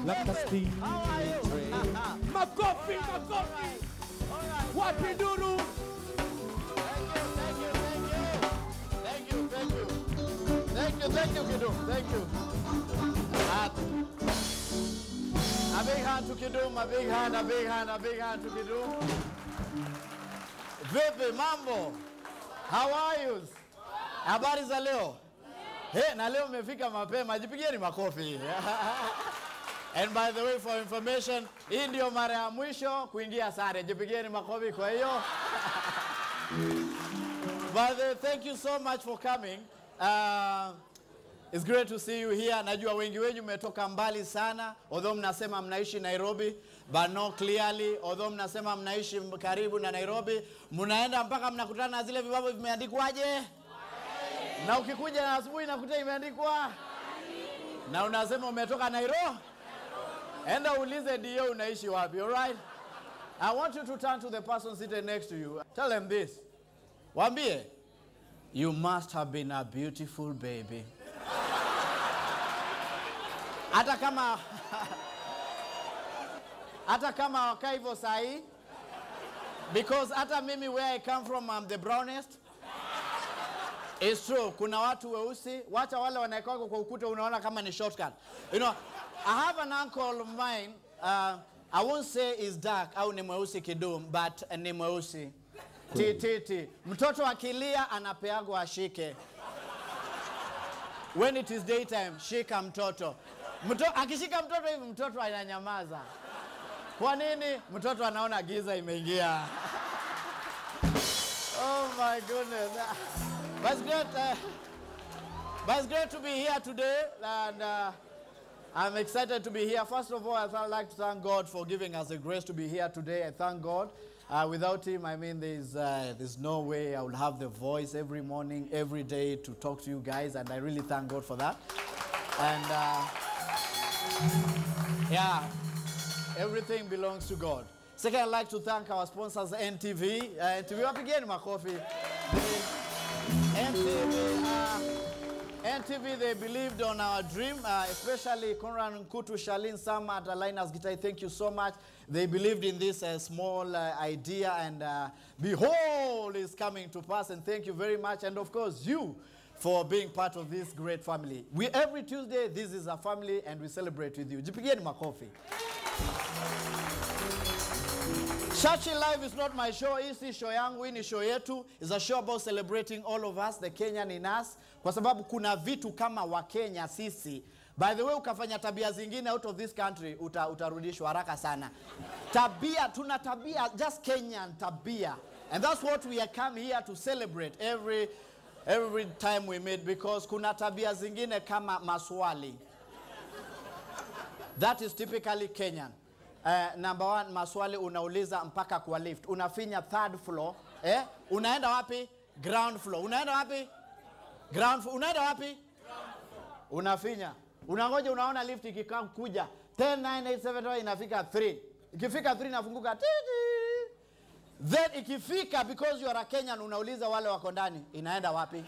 like a steam How are you? train. Makofi, makofi. All right. Wapi nduru? Thank you, thank you, thank you. Thank you, thank you. Thank you, thank you, Kidum. Thank you. Uh, a big hand to Kidum, a big hand, a big hand, a big hand to Kidum. Vipi mambo? How are you? Habari za leo? He, na leo mmefika mapema, jipigieni makofi. And by the way for information, hii ndio mara ya mwisho kuingia sare. Jipigieni makofi kwa hiyo. By the way, thank you so much for coming. Uh, it's great to see you here. Najua wengi wenyu mmetoka mbali sana, although mnasema mnaishi Nairobi, but no clearly, although mnasema mnaishi karibu na Nairobi, mnaenda mpaka mnakutana na zile vibao vimeandikwaje? Na ukikuja na asubuhi nakuta imeandikwa na unasema umetoka Nairobi. Enda uulize dio unaishi wapi, all right? I want you to turn to the person seated next to you. Tell them this. Waambie, you must have been a beautiful baby. Hata kama hata kama wakaa hivyo sahi because hata mimi where I come from I'm the brownest. It's true. Kuna watu weusi, wacha wale wanaekwa kwa ukuta unaona kama ni shortcut. You know, I have an uncle of mine, uh, I won't say is dark au ni mweusi kidum, but ni mweusi. Ti, ti, ti. Mtoto akilia anapeagwa ashike. When it is daytime, shika mtoto. Mto, akishika mtoto hivi mtoto ananyamaza. Kwa nini? Mtoto anaona giza imeingia. Oh my goodness. But it's great, uh, but it's great to be here today, and uh, I'm excited to be here. First of all, I'd like to thank God for giving us the grace to be here today. I thank God. Uh, without Him, I mean, there's, uh, there's no way I would have the voice every morning, every day to talk to you guys, and I really thank God for that. And uh, yeah, everything belongs to God. Second, I'd like to thank our sponsors, NTV. Uh, NTV, wapigeni makofi. They- NTV, uh, NTV, they believed on our dream, uh, especially Conrad Nkutu, Shalin Sama at Alinas Guitar. Thank you so much. They believed in this uh, small uh, idea, and uh, behold, is coming to pass. And thank you very much. And of course, you for being part of this great family. We every Tuesday, this is a family, and we celebrate with you. Jipigieni makofi. Church in Life is not my show. Hii si show yangu, hii ni show yetu. It's a show about celebrating all of us, the Kenyan in us, kwa sababu kuna vitu kama Wakenya sisi. By the way, ukafanya tabia zingine out of this country uta, utarudishwa haraka sana. Tabia, tuna tabia, just Kenyan tabia. And that's what we are come here to celebrate every, every time we meet because kuna tabia zingine kama maswali. That is typically Kenyan. Uh, number one, maswali unauliza mpaka kwa lift. Unafinya third floor. Eh? Unaenda wapi? Ground floor. Unaenda wapi? Ground floor. Unaenda wapi? Unafinya. Unangoja unaona lift ikikaa kuja. 10 9 8 7 8 inafika 3. Ikifika 3 inafunguka. ti, ti. Then ikifika because you are a Kenyan unauliza wale wako ndani inaenda wapi?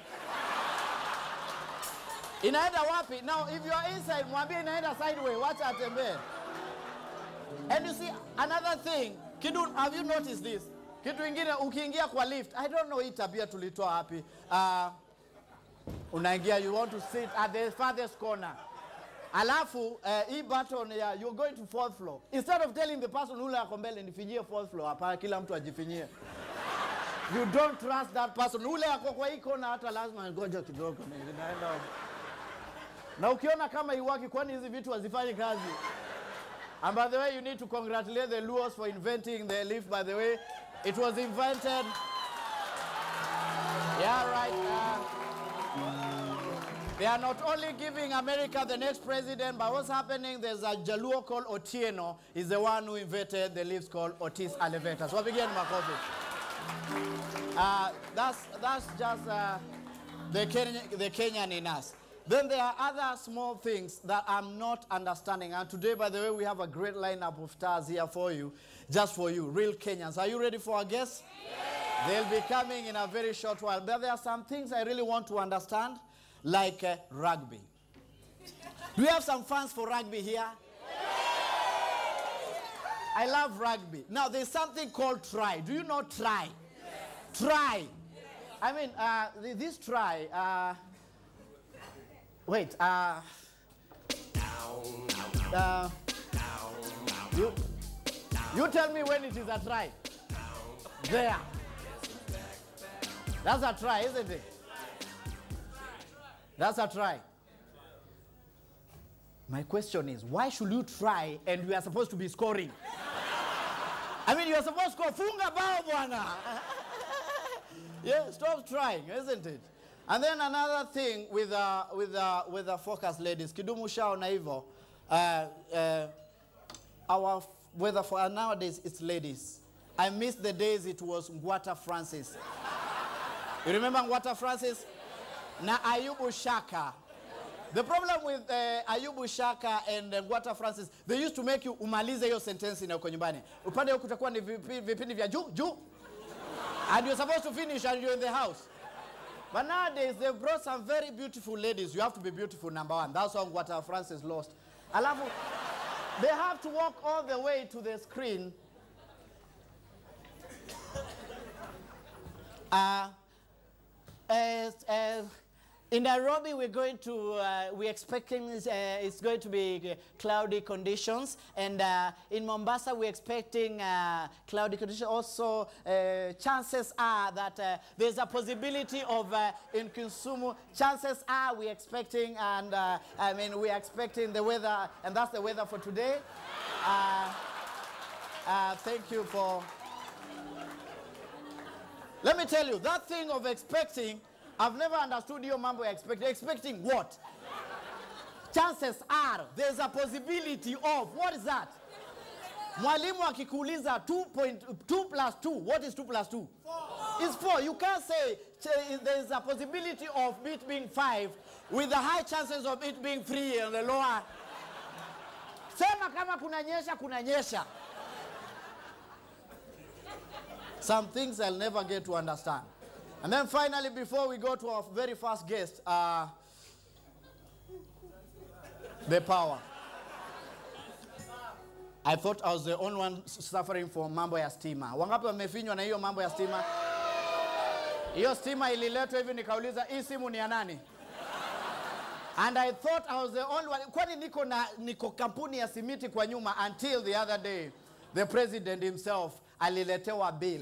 Inaenda wapi? Now if you are inside mwambie inaenda sideway, wacha atembee. And you see another thing, Kidu, have you noticed this? Kitu ingine ukiingia kwa lift, I don't know hii tabia tulitoa wapi. Uh, unaingia you want to sit at the farthest corner. Alafu uh, hii button ya you're going to fourth floor. Instead of telling the person ule ako mbele nifinyie fourth floor, hapana kila mtu ajifinyie. You don't trust that person. Ule ako kwa hii kona hata lazima ngoja kidogo ninaenda. Na ukiona kama iwaki kwani hizi vitu hazifanyi kazi? And by the way, you need to congratulate the Luos for inventing the lift. By the way, it was invented. Yeah, right. Uh, they are not only giving America the next president, but what's happening? There's a Jaluo called Otieno. He's the one who invented the lifts called Otis Elevator. So begin Makofi. Uh, that's that's just uh, the Kenyan, the Kenyan in us. Then there are other small things that I'm not understanding. And today, by the way, we have a great lineup of stars here for you, just for you, real Kenyans. Are you ready for our guests? They'll be coming in a very short while. But there are some things I really want to understand, like uh, rugby. Do we have some fans for rugby here? I love rugby. Now, there's something called try. Do you know try? Try. I mean, uh, th- this try. Uh, wait. Uh, uh, you, you tell me when it is a try. There. That's a try, isn't it? That's a try. My question is, why should you try and you are supposed to be scoring? I mean, you are supposed to score. Funga bao bwana. yeah, stop trying, isn't it? And then another thing with uh, with uh, with the focus ladies, kidumu shao na hivyo. Uh, uh, our f- weather for uh, nowadays it's ladies. I miss the days it was Ngwata Francis. You remember Ngwata Francis? Na Ayubu Shaka. The problem with uh, Ayubu Shaka and uh, Ngwata Francis, they used to make you umalize hiyo sentence na uko nyumbani. Upande huku kutakuwa ni vipi- vipindi vya juu juu. And you're supposed to finish and you're in the house. But nowadays they brought some very beautiful ladies. You have to be beautiful, number one. That's how Ngwata Francis lost. Alafu, they have to walk all the way to the screen. Uh, as, uh, in Nairobi, we're going to, uh, we're expecting uh, it's going to be uh, cloudy conditions. And uh, in Mombasa, we're expecting uh, cloudy conditions. Also, uh, chances are that uh, there's a possibility of, uh, in Kisumu, chances are we're expecting, and uh, I mean, we're expecting the weather, and that's the weather for today. Uh, uh, thank you for. Let me tell you, that thing of expecting, I've never understood your mambo ya expecting. Expecting what? Chances are, there's a possibility of. What is that? Mwalimu akikuuliza 2.2 plus 2, what is 2 plus 2? It's 4. You can't say ch- there's a possibility of it being 5 with the high chances of it being 3 and the lower. Sema kama kunanyesha, kunanyesha. Some things I'll never get to understand. And then finally, before we go to our very first guest, uh, the power. I thought I was the only one s- suffering from mambo ya stima. Wangapi wamefinywa na hiyo mambo ya stima? Hiyo stima ililetwa hivi nikauliza hii simu ni ya nani? And I thought I was the only one. Kwani niko na niko kampuni ya simiti kwa nyuma until the other day the president himself aliletewa bill.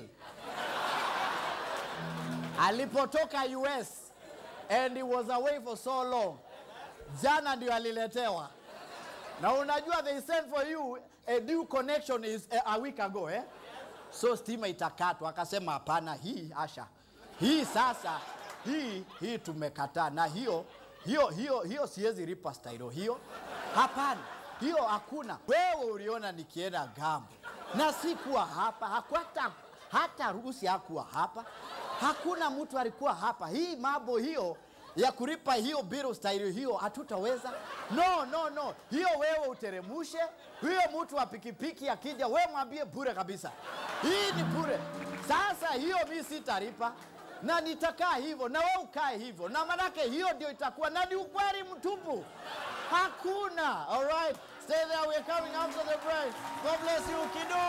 Alipotoka US and he was away for so long. Jana ndio aliletewa. Na unajua they sent for you a new connection is a, a week ago eh? So stima itakatwa, akasema hapana, hii asha, hii sasa, hii hii tumekataa, na hiyo hiyo hiyo hiyo siwezi lipa stailo hiyo, hapana, hiyo hakuna. Wewe uliona nikienda gambo na sikuwa hapa, hakuata hata Rusi hakuwa hapa, hakuna mtu alikuwa hapa. Hii mambo hiyo ya kulipa hiyo biro staili hiyo hatutaweza. No, no, no, hiyo wewe uteremushe. Huyo mtu wa pikipiki akija, we mwambie bure kabisa, hii ni bure. Sasa hiyo mi sitalipa na nitakaa hivyo na wewe ukae hivyo, na manake hiyo ndio itakuwa na ni ukweli mtupu, hakuna. All right, stay there, we're coming after the break. God bless you, Kido.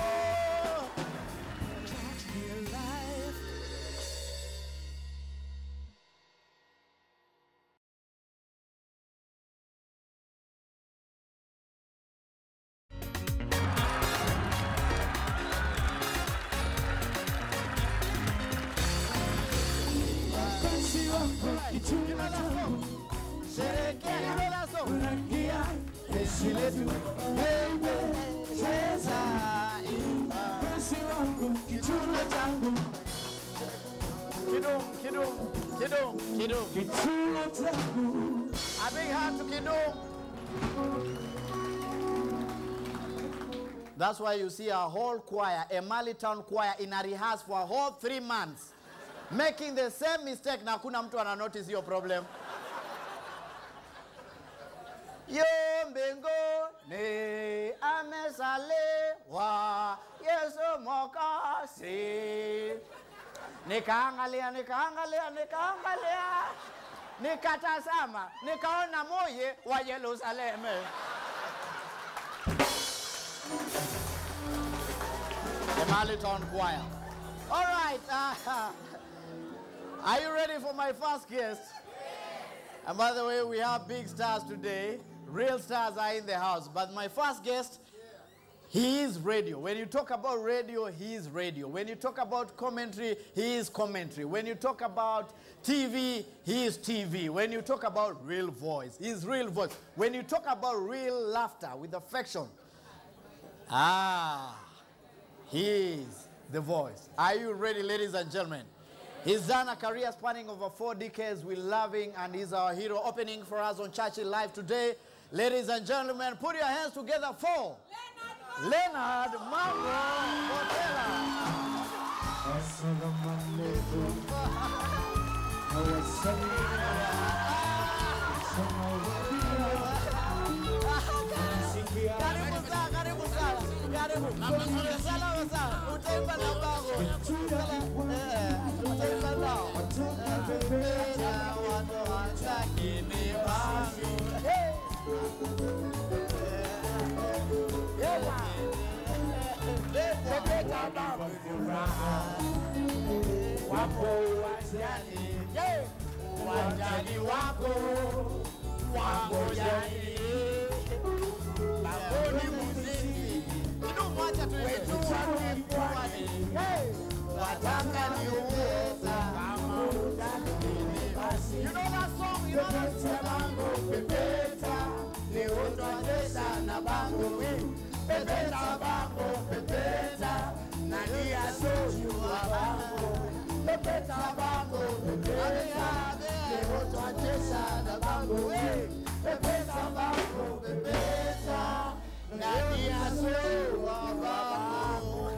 Sherekea hilo lazo. Jeshi letu. Baby, cheza, imba. Kidum, kidum, kidum, kidum. A big hand to Kidum. That's why you see a whole choir, a Mali town choir, in a rehearse for a whole three months, making the same mistake. Na hakuna mtu ana notice hiyo problem. Yo mbinguni amezaliwa Yesu Mwokozi. Nikaangalia, nikaangalia, nikaangalia, nikatazama, nikaona moye wa Yerusalemu. the Marleytown Choir. All right. Uh, are you ready for my first guest? And by the way, we have big stars today. Real stars are in the house. But my first guest, he is radio. When you talk about radio, he is radio. When you talk about commentary, he is commentary. When you talk about TV, he is TV. When you talk about real voice, he is real voice. When you talk about real laughter with affection, ah, he is the voice. Are you ready, ladies and gentlemen? He's done a career spanning over four decades with loving, and he's our hero opening for us on Churchill Live today. Ladies and gentlemen, put your hands together for Leonard Mambo Botella. Karibu sana, karibu sana, karibu. Salama sana, utaimba na bango. Eh, utaimba nao. Pepeta watu wataki ni bango. Hey. Pepeta bango furaha. Wapo wajani, yeah. wajani wako wangojani Baboni muziki kidumu, acha tuwetu wakipwani wataka niuweza kama utakini basi. You know that song, you know that song. Bango pepeta leo twacheza na bango we pepeta bango pepeta nani asojua bango pepeta bango pepeta leo twacheza na bango we pepeta bango pepeta nani asojua bango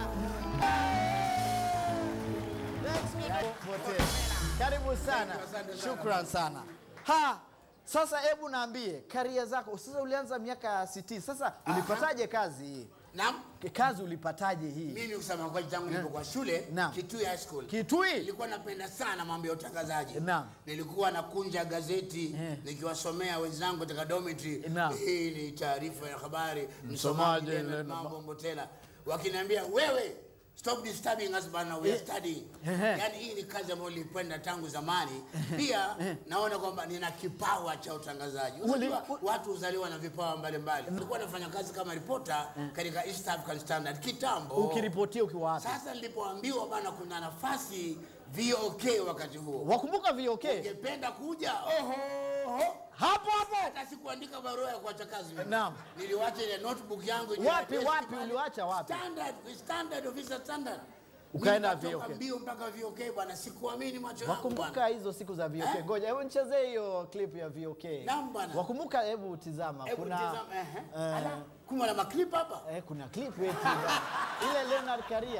Potea. Karibu sana, shukran sana. Ha, sasa hebu naambie karia zako. Sasa ulianza miaka ya 60. Sasa ulipataje kazi hii? Naam, Kazi ulipataje hii? mimi kusema kweli, tangu nilipokuwa shule Naam. Kitui High School Kitui? nilikuwa napenda sana mambo ya utangazaji. Naam. Nilikuwa nakunja gazeti Eh. nikiwasomea wenzangu katika dormitory. Naam. Hii ni taarifa ya habari, Msomaji msomaji Leonard Leonard Mambo Mbotela, wakiniambia wewe Stop disturbing us bana, we are studying. Ehe. Yaani hii ni kazi ambayo nilipenda tangu zamani. Pia naona kwamba nina kipawa cha utangazaji. Unajua Uli- watu huzaliwa na vipawa mbalimbali. Nilikuwa nafanya kazi kama ripota katika East African Standard kitambo. Ukiripotia ukiwa wapi? Sasa nilipoambiwa bana kuna nafasi VOK wakati huo. Wakumbuka VOK? Ungependa kuja? Oho. Hapo hapo. Hata sikuandika barua ya kuacha kazi mimi. Naam. Niliwacha ile notebook yangu yenye Wapi, address wapi pale. uliwacha wapi? Standard, standard officer standard. Ukaenda Nikatoka VOK. mbio mpaka VOK bwana, sikuamini macho yangu Wakumbuka bwana. hizo siku za VOK. Eh? Ngoja hebu nichezee hiyo clip ya VOK. Naam, bwana. Wakumbuka, hebu tizama. Hebu Kuna tizama, ehe. eh, Ala, kumbe na maklip hapa. eh, kuna clip eti ile Leonard Karia.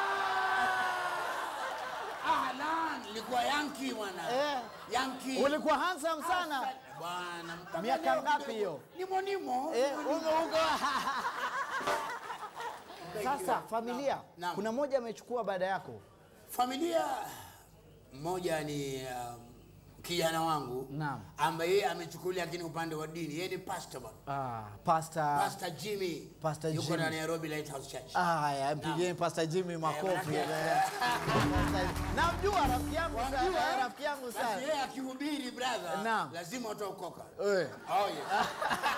Ahlan, nilikuwa Yankee bwana. Eh. Yankee. Ulikuwa handsome sana. Bwana, mpaka Miaka leo ngapi kidogo. hiyo? Nimo nimo. Eh, nimo, uko nimo. uko. Sasa familia, Naam. kuna mmoja amechukua baada yako. Familia mmoja ni um, kijana wangu Naam. ambaye yeye amechukulia lakini upande wa dini. Yeye ni pastor bwana. Ah, Pastor Pastor Jimmy. Pastor yuko Jimmy. na Nairobi Lighthouse Church. Ah, haya, mpigieni Pastor Jimmy makofi. manake- Eh, Namjua rafiki yangu sana, Wajua, eh? rafiki yangu Basi sana. yeye akihubiri brother, Naam. lazima utaokoka. Eh. Oh yes.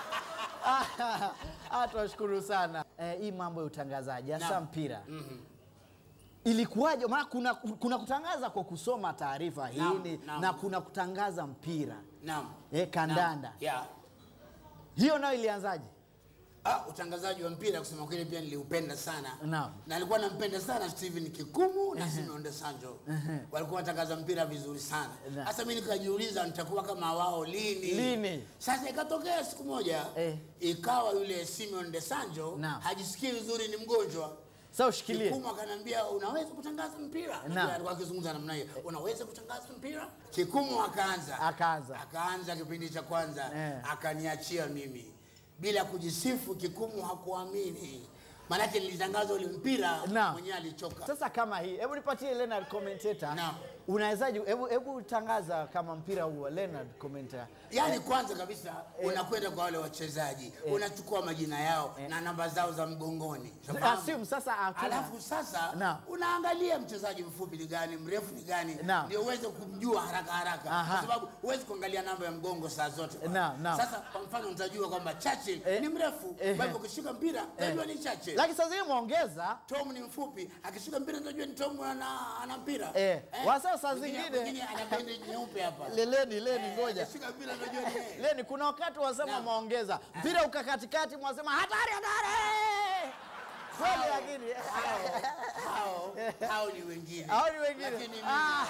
Ah, tunashukuru sana. Eh, hii mambo ya utangazaji hasa Naam. mpira. Ilikuwaje? Maana kuna, kuna kutangaza kwa kusoma taarifa Naam, hii naam. na kuna kutangaza mpira Naam. eh, kandanda. Naam. Yeah. Hiyo nayo ilianzaje? Ah, utangazaji wa mpira kusema kweli pia niliupenda sana. Naam. Na alikuwa nampenda sana Steven Kikumu na Simeon De Sanjo. Walikuwa wanatangaza mpira vizuri sana. Naam. Sasa mimi nikajiuliza nitakuwa kama wao lini? Lini? Sasa ikatokea siku moja Eh. ikawa yule Simeon De Sanjo Naam. hajisikii vizuri ni mgonjwa. Sasa ushikilie. Kikumu akaniambia unaweza kutangaza mpira? Naam. Ndio alikuwa akizungumza namna hiyo. Unaweza kutangaza mpira? Kikumu akaanza. Akaanza. Akaanza kipindi cha kwanza Eh. akaniachia mimi bila kujisifu. Kikumu hakuamini, maanake nilitangaza ule mpira Naam. mwenyewe alichoka. Sasa kama hii, hebu nipatie Leonard commentator. Naam. unawezaje hebu hebu tangaza kama mpira huo Leonard commentator Yaani kwanza kabisa unakwenda kwa wale wachezaji, unachukua majina yao na namba zao za mgongoni. Unafahamu? assume sasa hatuna- Alafu sasa Naam. unaangalia mchezaji mfupi ni gani, mrefu ni gani, Naam. ndio uweze kumjua haraka haraka, Aha. kwa sababu huwezi kuangalia namba ya mgongo saa zote. bwana. Naam, naam. Sasa kwa mfano utajua kwamba Churchill Eh. ni mrefu, Eh. kwa hivyo ukishika mpira utajua ni Churchill. lakini sasa hivi muongeza Tom ni mfupi, akishika mpira utajua ni Tom ana, ana mpira. Eh. Wasa saa Mwingine- zingine- mwingine ana bendi nyeupe hapa. leleni leni Eh, ngoja akishika mpira unajua ni yeye. leni kuna wakati wasema Naam. maongeza mpira uka katikati mwasema hatari hatari kweli lakini hao hao ni wengine hao ni wengine Lakini mimi- Ah.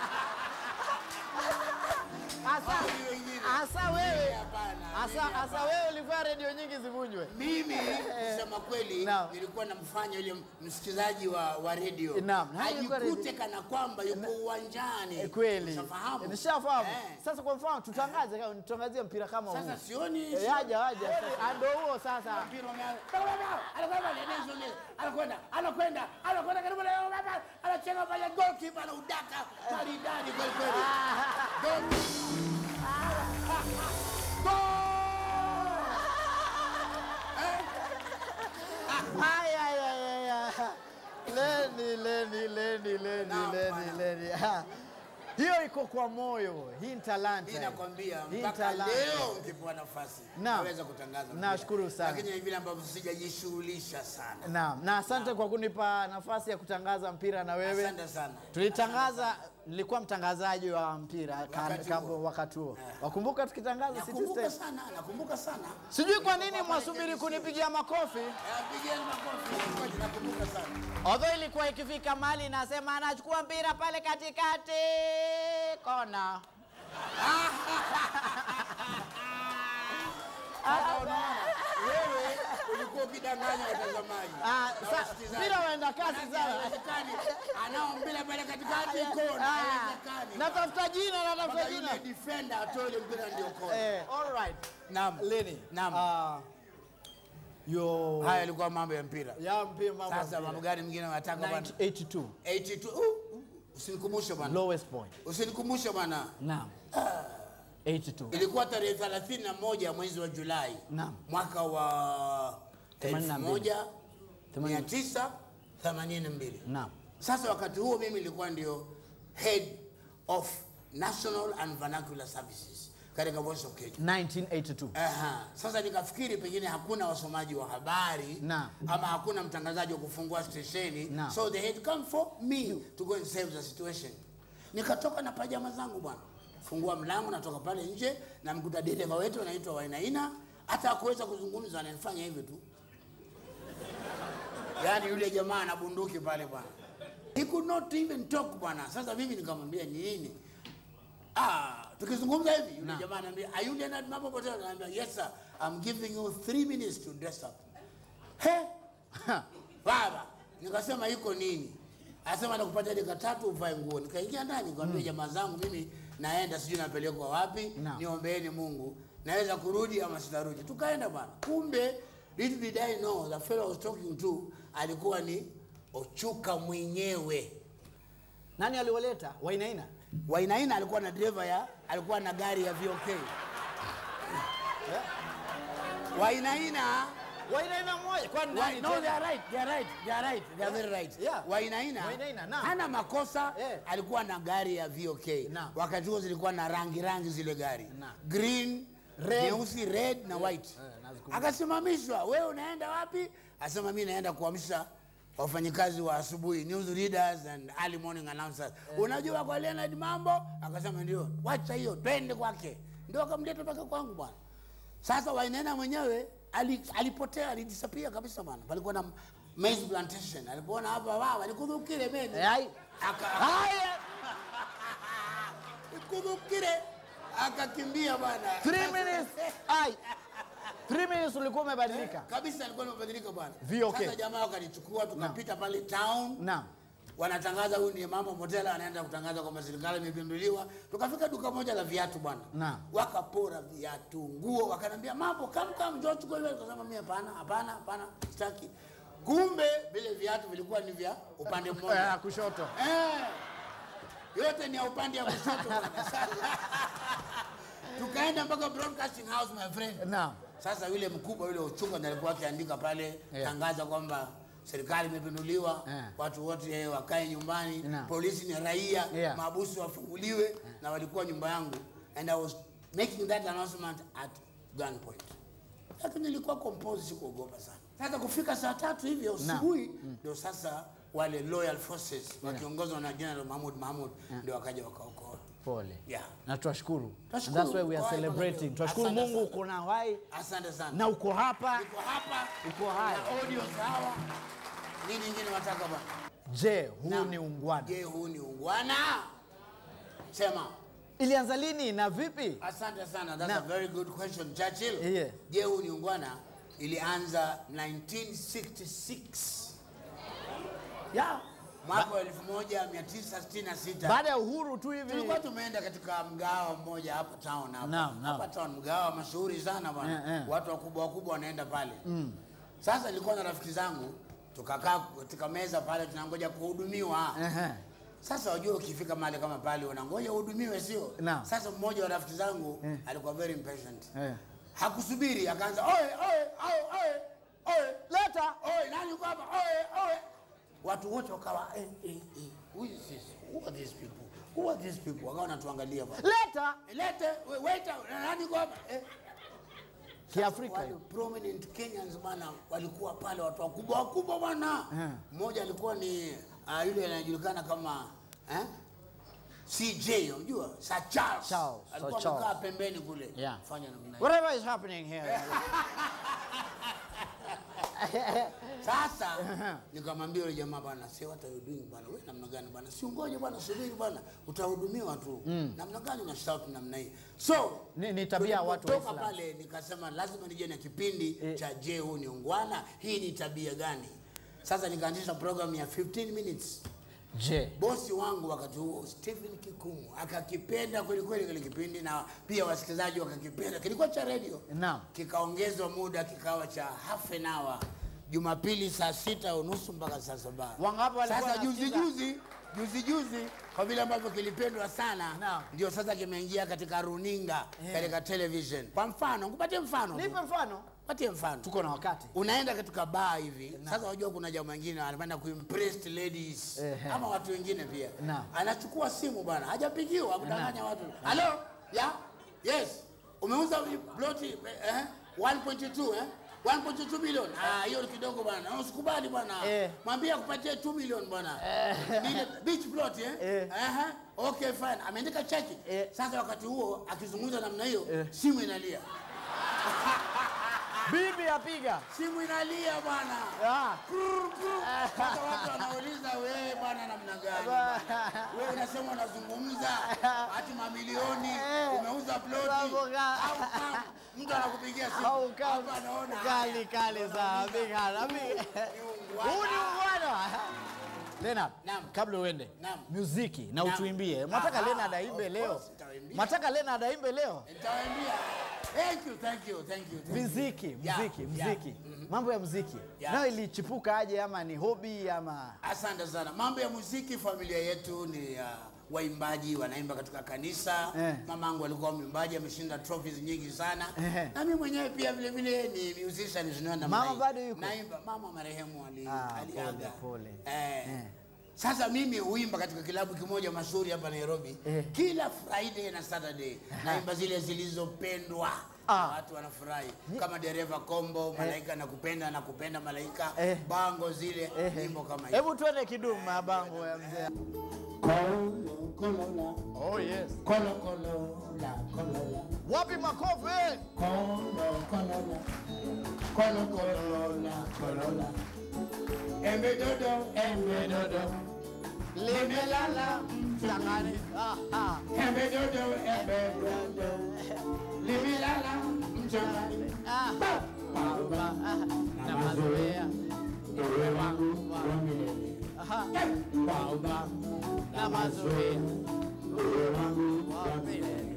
Asa- Hao ni wengine. asa wewe Hapana, asa mimi asa hapana. wewe ulifanya redio nyingi zivunjwe mimi kusema kweli Naam. nilikuwa namfanya yule msikilizaji wa, wa redio Naam. Nani alikuwa ajikute redio? kana kwamba yuko uwanjani Eh, kweli Ushafahamu? nishafahamu Eh. sasa kwa mfano tutangaze kama tutangazie mpira kama huu sasa sioni Eh, haja haja sasa. ndio huo sasa mpira umeanza. Anakwenda pale, Nelson Nelson. anakwenda anakwenda anakwenda karibu na anacheka pale goalkeeper anaudaka maridadi kweli kweli Goal. Ay, ay, ay, ay, ay. Leni, Leni, Leni, Leni, Naam, Leni, bwana. Leni. Ah. Hiyo iko kwa moyo. Hii ni talanta. Mimi nakwambia Hii ni mpaka talanta. leo mkipewa nafasi Naam. naweza kutangaza mpira. Nashukuru sana. lakini ni vile ambavyo sijajishughulisha sana Naam, na asante kwa kunipa nafasi ya kutangaza mpira na wewe. asante sana Tulitangaza, nilikuwa mtangazaji wa mpira Wakati ka- huo. wakati huo. Wakumbuka tukitangaza City nakumbuka Stars? sana nakumbuka sana Sijui kwa nini mwasubiri kunipigia makofi. Eh, pigeni makofi Ngoja, nakumbuka sana Although ilikuwa ikifika mali nasema anachukua mpira pale katikati kona. Sasa unaona wewe ulikuwa ukidanganya watazamaji Ah, na sa- wasikilizaji. mpira waenda kasi Manake sana. haiwezekani. anao mpira pale katikati kona Ah, haiwezekani natafuta jina, natafuta mpaka jina. yule defender atoe ile mpira ndio kona Eh, all right. naam Leni. naam Ah, yo. haya yalikuwa mambo ya mpira Ya mpira mambo. sasa mambo gani mengine unataka bwana 82. 82 uh, uh, usinikumbushe bwana Lowest point. usinikumbushe bwana Naam. 82. ilikuwa tarehe 31 mwezi wa Julai Naam. mwaka wa 82. 1982. Naam. Sasa wakati huo mimi nilikuwa ndio head of national and vernacular services katika Voice of Kenya. 1982. Aha. Sasa nikafikiri pengine hakuna wasomaji wa habari Naam. ama hakuna mtangazaji wa kufungua stesheni Naam. so they had come for me to go and save the situation. Nikatoka na pajama zangu bwana, fungua mlango, natoka pale nje, namkuta dereva wetu anaitwa Wainaina, hata hakuweza kuzungumza, ananifanya hivi tu, yaani yule jamaa ana bunduki pale bwana, he could not even talk bwana. Sasa mimi nikamwambia ni nini? Ah, tukizungumza hivi yule jamaa ananiambia, are you Leonard Mambo Potea? Ananiambia, yes sir, I'm giving you three minutes to dress up. He? Baba, nikasema iko nini? Anasema nakupatia dakika tatu uvae nguo. Nikaingia ndani nikamwambia jamaa zangu mimi naenda sijui napelekwa wapi, Naam. niombeeni Mungu. Naweza kurudi ama sitarudi. Tukaenda bwana. Kumbe little did I know the fellow I was talking to alikuwa ni Ochuka mwenyewe. Nani aliwaleta? Wainaina. Wainaina alikuwa na driver ya alikuwa na gari ya VOK. Wainaina Wainaina mmoja. Kwani Why, nani? no, they tena? are right. They are right. They are right. They are very right. Yeah. Wainaina, Wainaina, naam. hana makosa Eh. alikuwa na gari ya VOK. Naam. Wakati huo zilikuwa na rangi rangi zile gari. Naam. Green, Red. nyeusi, red na white. nazikumbuka. Akasimamishwa, wewe unaenda wapi? Asema mimi naenda kuamsha wafanyikazi wa asubuhi, news readers and early morning announcers. Unajua kwa Leonard Mambo? Akasema ndio. Wacha hiyo, twende kwake. Ndio akamleta mpaka kwangu bwana. Sasa Wainaina mwenyewe ali- alipotea, alidisappear kabisa bwana. Palikuwa na maize plantation. Alipoona hapa wao, alikudhukire mimi. Eh, ai. Aka Haya. kudhukire akakimbia bwana. Three minutes. Ai. Three minutes ulikuwa umebadilika. Kabisa alikuwa amebadilika bwana. VOK. Sasa jamaa wakanichukua tukapita pale town. Naam. Wanatangaza huyu ni mama Motela anaenda kutangaza kwamba serikali imepinduliwa. Tukafika duka moja la viatu bwana. Naam. Wakapora viatu, nguo, wakanambia mambo kam kam njoo chukua hiyo. Nikasema mimi hapana, hapana, hapana, sitaki. Kumbe vile viatu vilikuwa ni vya upande Eh, mmoja. kushoto. Eh. yote ni ya upande ya kushoto bwana. Sasa, tukaenda mpaka broadcasting house my friend Naam. sasa yule mkubwa yule uchunga ndiye alikuwa akiandika pale Yeah. tangaza kwamba serikali imepinduliwa Yeah. watu wote eh, wakae nyumbani Naam. polisi ni raia Yeah. maabusu wafunguliwe na walikuwa nyumba yangu and i was making that announcement at gunpoint lakini nilikuwa composed sikuogopa sana sasa kufika saa tatu hivi ya asubuhi ndio sasa wale loyal forces wakiongozwa na general mahmud mahmud ndio wakaja wakaokoa Pole. Yeah. Na twashukuru. Twashukuru. That's why we are Kwa- celebrating. kwa- Twashukuru Asante Mungu sana. uko na hai asante sana na uko hapa. niko hapa Uko hai. na audio sawa nini ingine wataka bwana Je, huu Naam. ni ungwana? je huu ni ungwana sema Ilianza lini na vipi? asante sana that's Naam. a very good question churchill Yeah. je huu ni ungwana ilianza 1966 ya mwaka wa 1966 Baada ya uhuru tu hivi. tulikuwa tumeenda katika mgawa mmoja hapa town hapa Naam, naam. hapa town mgawa mashuhuri sana bwana Eh, eh. watu wakubwa wakubwa wanaenda pale sasa nilikuwa na rafiki zangu tukakaa katika meza pale tunangoja kuhudumiwa Ehe. sasa wajua ukifika mahali kama pale unangoja uhudumiwe sio Naam. sasa mmoja wa rafiki zangu alikuwa very impatient Eh. hakusubiri akaanza oe oe oe oe oe Leta. oe nani uko hapa oe oe watu wote wakawa eh, eh, eh. who is this who are these people who are these people wakawa wanatuangalia bwana Leta. lete we- waiter nani uko hapa eh. Kiafrika wale hiyo. prominent Kenyans bwana walikuwa pale watu wakubwa wakubwa bwana Eh. mmoja alikuwa ni uh, yule anajulikana kama eh? CJ unajua Sir Charles, Charles, Sir alikuwa Charles. amekaa pembeni kule Yeah. fanya namna hiyo Whatever is happening here. Sasa nikamwambia yule jamaa bwana, say what are you doing bwana? Wewe namna gani bwana? Si ungoje bwana, subiri bwana, utahudumiwa tu. Namna gani una shout namna hii? So Ni- ni tabia ya watu tulipotoka Waislamu. pale nikasema lazima nije na kipindi cha je, huu ni ungwana? Hii ni tabia gani? Sasa nikaanzisha program ya 15 minutes. Je, Bosi wangu wakati huo Stephen Kikumu akakipenda kweli kweli kile kipindi, na pia wasikilizaji wakakipenda. Kilikuwa cha radio Naam. kikaongezwa muda kikawa cha half an hour Jumapili saa sita unusu mpaka saa saba. Wangapi walikuwa Sasa juzi wanasikiza? juzi juzi juzi, kwa vile ambavyo kilipendwa sana Naam. ndio sasa kimeingia katika runinga katika television. Kwa mfano, nikupatie mfano, tu. nipe mfano. patie mfano Tuko na wakati. unaenda katika baa hivi sasa unajua kuna jamaa wengine anapenda kuimpress ladies Ehe. ama watu wengine pia Naam. anachukua simu bwana hajapigiwa kudanganya watu halo ya yes umeuza ploti eh 1.2 eh 1.2 million ah hiyo ni kidogo bwana Na usikubali bwana Eh. mwambie akupatie 2 million bwana Ile beach plot eh Eh. Aha. okay fine ameandika cheki Eh. sasa wakati huo akizungumza namna hiyo simu inalia Bibi apiga. simu inalia bwana Ah. Sasa watu wanauliza wewe bwana namna gani? Wewe unasema unazungumza hati mamilioni umeuza ploti Mambo ga- au kama mtu anakupigia simu Au kama hapa anaona kali kali za bigana. Huu ni ungwana. Leonard, Naam. kabla uende Naam. muziki na Naam. utuimbie. Mwataka Aha, Leonard aimbe of leo. course, nitaimbia. Mwataka Leonard aimbe leo. Nitawaambia. Thank you, thank you, thank you. thank you. Muziki, Yeah, muziki, yeah. muziki. Mambo ya muziki. Yeah. Nayo ilichipuka aje ama ni hobi ama Asante sana. Mambo ya muziki, familia yetu ni uh, waimbaji wanaimba katika kanisa. Eh. Mamangu alikuwa mwimbaji, ameshinda trophies nyingi sana. Eh. Na mimi mwenyewe pia vile vile ni musician zinaona namna Mama hii. bado yuko? Naimba. Mama marehemu ali, Ah, aliaga. pole, pole. Eh. Eh. Sasa mimi huimba katika kilabu kimoja mashuhuri hapa Nairobi Eh. kila Friday na Saturday naimba zile zilizopendwa Ah. watu wanafurahi kama dereva kombo malaika nakupenda nakupenda malaika Eh. bango zile Eh. nyimbo kama hiyo Hebu tuende kidumu mabango ya mzee. Kolo, kolola, Oh yes. kolo, kolola, kolola, Wapi makofi? kolo, kolola, kolo, kolola, kolola. Embe dodo, embe dodo, Limelala mchangani. Ah, ah. embe dodo, embe dodo, limelala mchangani. Ah. Ah, na mazoea. Ewe wangu wa milele. Aha. Baba, Na mazoea. ewe wangu Wa milele.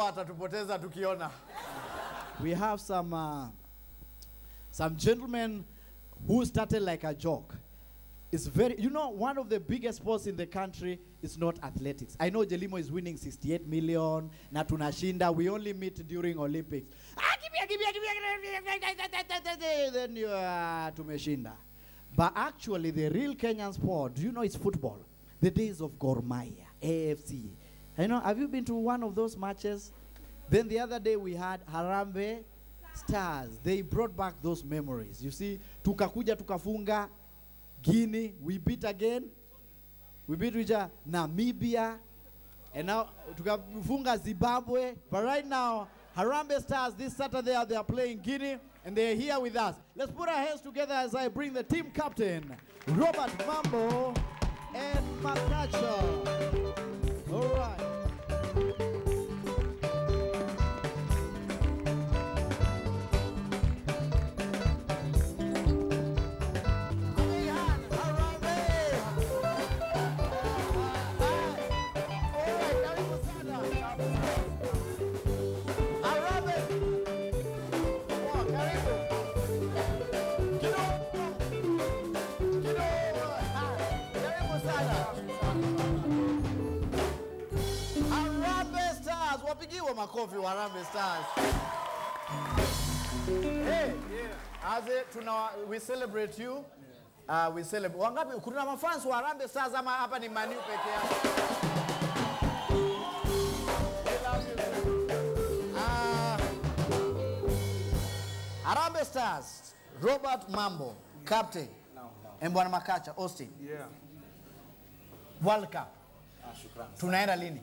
watatupoteza tukiona. we have some uh, some gentlemen who started like a joke. It's very, you know, one of the biggest sports in the country is not athletics. I know Jelimo is winning 68 million, na tunashinda. We only meet during Olympics. Ah, give me, give me, give me, then you uh, tumeshinda. But actually, the real Kenyan sport, do you know, it's football. The days of Gor Mahia, AFC. You know, have you been to one of those matches? Then the other day we had Harambe Stars. They brought back those memories. You see, tukakuja tukafunga Guinea, we beat again. We beat which are Namibia. And now tukafunga Zimbabwe. But right now, Harambe Stars this Saturday they are playing Guinea and they're here with us. Let's put our hands together as I bring the team captain, Robert Mambo and Makacha. All right. Harambee Stars, wapigiwe makofi wa Harambee Stars. Hey, aze tuna we celebrate you. Uh, we celebrate. Wangapi kuna mafans wa Harambee Stars ama hapa ni Manu peke yake? We love you. Ah, Harambee Stars, Robert Mambo, captain. And Bwana Makacha, Austin. Yeah. World Cup. Tunaenda lini?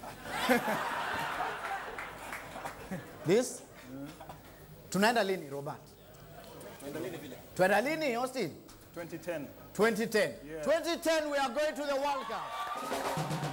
This? Tunaenda lini Robert? Tunaenda lini Austin? 2010. 2010. Yeah. 2010 we are going to the World Cup.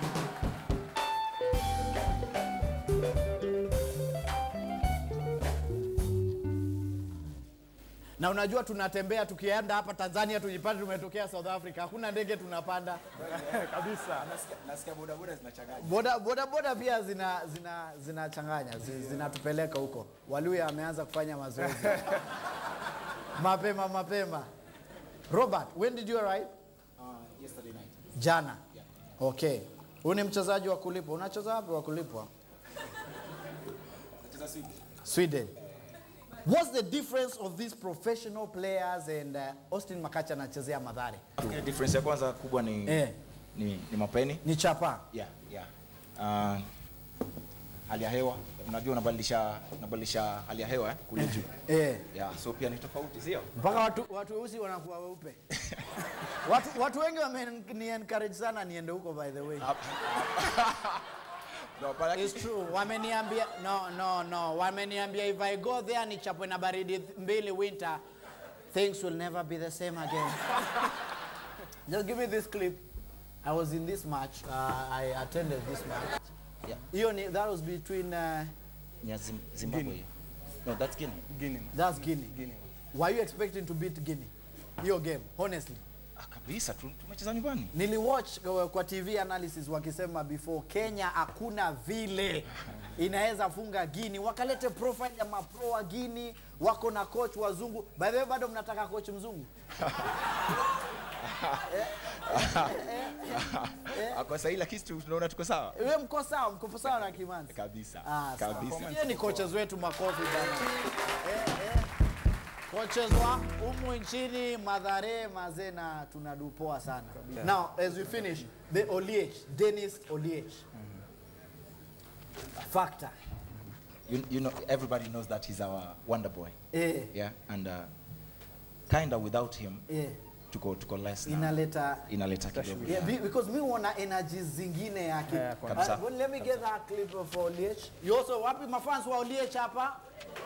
Na unajua tunatembea tukienda hapa Tanzania tujipate tumetokea South Africa. Hakuna ndege tunapanda. Kabisa. Boda boda boda pia zina zina zinachanganya zi- zinatupeleka huko. Waluya ameanza kufanya mazoezi mapema mapema. Robert, when did you arrive? yesterday night. Jana. Okay. Huyu ni mchezaji wa kulipwa. Unacheza wapi wa kulipwa? Nacheza Sweden. Sweden. What's the difference of these professional players and uh, Austin Makacha anachezea Madhare? Nafikiri difference ya kwanza kubwa ni Eh. ni, ni mapeni. Ni chapa. Yeah, yeah. Uh, hali ya hewa unajua unabadilisha unabadilisha hali ya hewa eh, kule juu. Eh. Yeah, so pia ni tofauti sio? Mpaka watu watu weusi wanakuwa weupe. watu, watu wengi wameni encourage sana niende huko by the way. No, but It's true. Wameniambia no no no. Wameniambia if I go there nichapwe na baridi mbili winter things will never be the same again. Just give me this clip. I was in this match. Uh, I attended this match. Yeah. Hiyo ni that was between uh, ni ya Zim- Zimbabwe hiyo. No, that's Guinea. Guinea. that's Guinea. Guinea. Were you expecting to beat Guinea? Hiyo game, honestly. Ah, kabisa tu tumecheza nyumbani. Niliwatch kwa- kwa TV analysis wakisema before Kenya hakuna vile inaweza funga Guinea. Wakalete profile ya mapro wa Guinea, wako na coach wazungu. By the way, bado mnataka coach mzungu? Ah, Kwa sasa lakini tu- tunaona tuko sawa. Wewe mko sawa, mko sawa na Kimanzi? Kabisa. Ah, sawa. Kabisa. Yeye ni coaches wetu makofi bana. Eh, eh. Coaches wa umu nchini Madhare Mazena tunadupoa sana. Now as we finish, the Oliech, Dennis Oliech. Factor. You, you know everybody knows that he's our wonder boy. Eh, Yeah, and uh, kinda without him eh. tuko tuko less na Inaleta inaleta kidogo. Yeah, be- because mi huona energies zingine yake. Yeah, Uh, kabisa. well, let me get that clip of Oliech. You also wapi mafans wa Oliech hapa?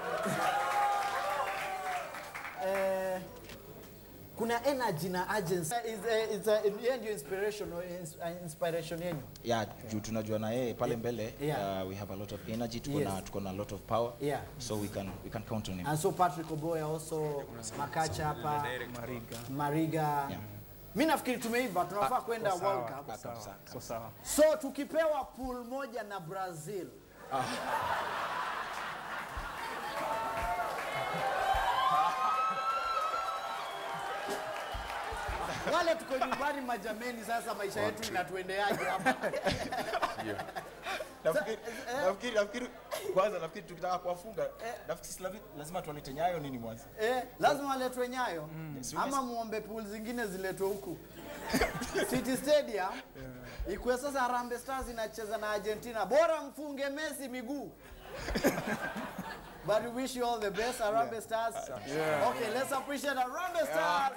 eh, kuna energy na agency. Is uh, it's uh, yeye ndio inspiration or ins- uh, inspiration yenu. Yeah, juu tunajua na yeye pale mbele Yeah. uh, we have a lot of energy tuko na Yes. tuko na a lot of power. Yeah. So we can we can count on him. And so Patrick Oboya also Makacha hapa Mariga. Mariga. Yeah. Mi nafikiri tumeiva tunafaa kwenda Sawa, World Cup. sawa, Kabisa, so sawa. So tukipewa pool moja na Brazil, Wale tuko nyumbani majameni, sasa maisha yetu inatuendeaje hapa? Nafikiri nafikiri nafikiri kwanza nafikiri tukitaka kuwafunga nafikiri si lavi- lazima tuwalete nyayo nini mwanzo. Eh, lazima waletwe Nyayo Yes, ama muombe pool zingine ziletwe huku City Stadium ikuwe sasa Harambee Stars inacheza na Argentina, bora mfunge Messi miguu. But we wish you all the best, Harambee Stars. Okay, let's appreciate Harambee Stars.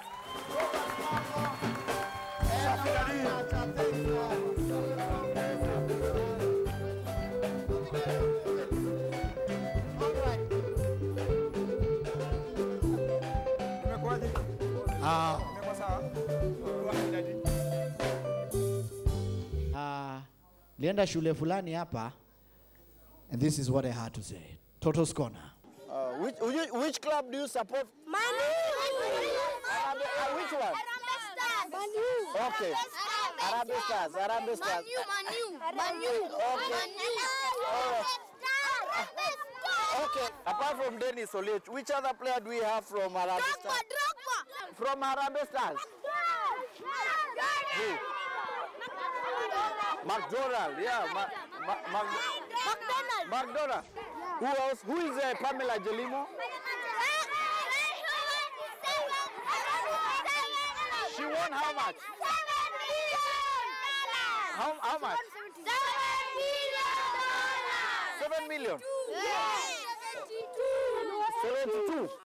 And All right. Umekuwaje? Ah, Umekuwa sawa? ah, lienda shule fulani hapa and this is what I had to say. Toto's corner. Uh, which, which, which club do you support? Harambee- uh, which one? Okay. Harambee Stars, Harambee Stars. Okay, apart from Dennis Oliech, which other player do we have from Harambee Stars? From Harambee Stars? Who? McDonald, yeah. Ma, ma, Mac, McDonald. Who else? Who is uh, Pamela Jelimo? She won how much? How, how much? Seven million. Seventy-two.